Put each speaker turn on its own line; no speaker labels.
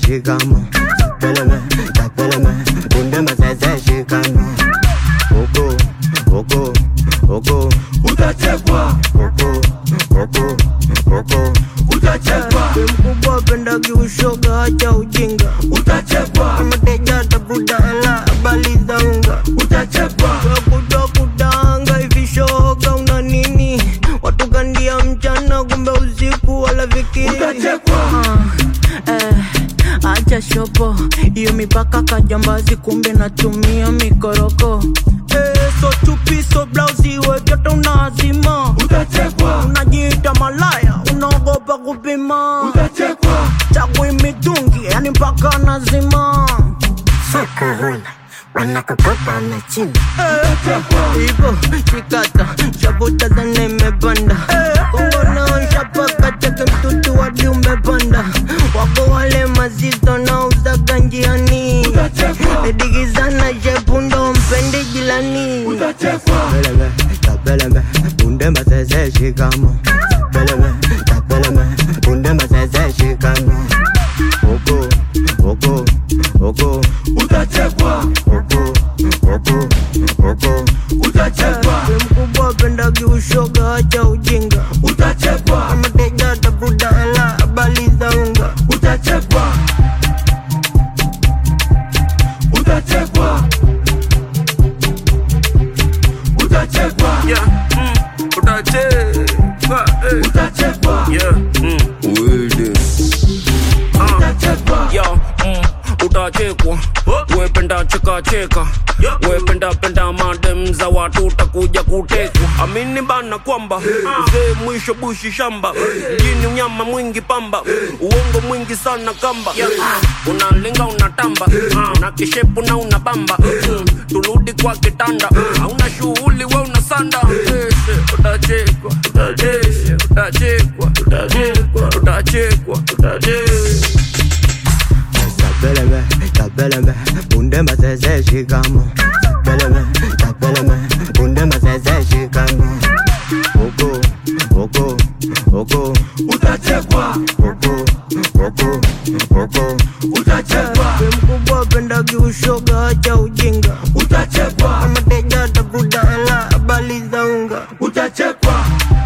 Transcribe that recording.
shikamo peleme tapeleme punde masese shikamo huku huku huku
utachekwa
huku huku huku
utachekwa
mkubwa pendagi ushoga acha ujinga
utachekwa
mateja tafuta hela bali za unga
utachekwa
kuja kudanga hivi shoga una nini watu kandia mchana kumbe usiku wala fikiri
utachekwa
Ah, eh, acha shopo hiyo mipaka kajambazi kumbe natumia mikoroko eh, so chupi so blausi wejoto unaazima
utachekwa
unajiita malaya unaogopa kupima
utachekwa
chagui mitungi yani mpaka nazima
soko huna wanakukopa mechini
ivo shikata shabuta zane imepanda kongona shapaka chake mtutu wadi umepanda wako wale mazito na uzaga njiani edigizana shepundo mpende jilani
utachekwa
peleme tapeleme punde masese shikamo peleme tapeleme punde masese shikamo huku huku huku
utachekwa
huku huku huku
utachekwa
mkubwa pendagi ushoga acha ujinga
utachekwa
mateja tafuta hela bali za unga
utachekwa utachekwa utachekwa
Yeah, mm, utachekwa, eh.
utachekwa
Yeah, mm, wede. Ah,
utachekwa
yo, mm, utachekwa wependa cheka cheka wependa penda madem za watu utakuja kutekwa amini bana kwamba uzee mwisho bushi shamba mjini unyama mwingi pamba uongo mwingi sana kamba unalinga unatamba na kishepu na unabamba turudi kwa kitanda hauna shughuli we unasanda utachekwa utachekwa utachekwa utachekwa utachekwa utachekwa
tapeleme tapeleme punde masese shikamo peleme tapeleme punde masese shikamo huku huku huku
utachekwa
huku huku huku
utachekwa
mkubwa pendagi ushoga acha ujinga
utachekwa
mateja tafuta hela bali za unga
utachekwa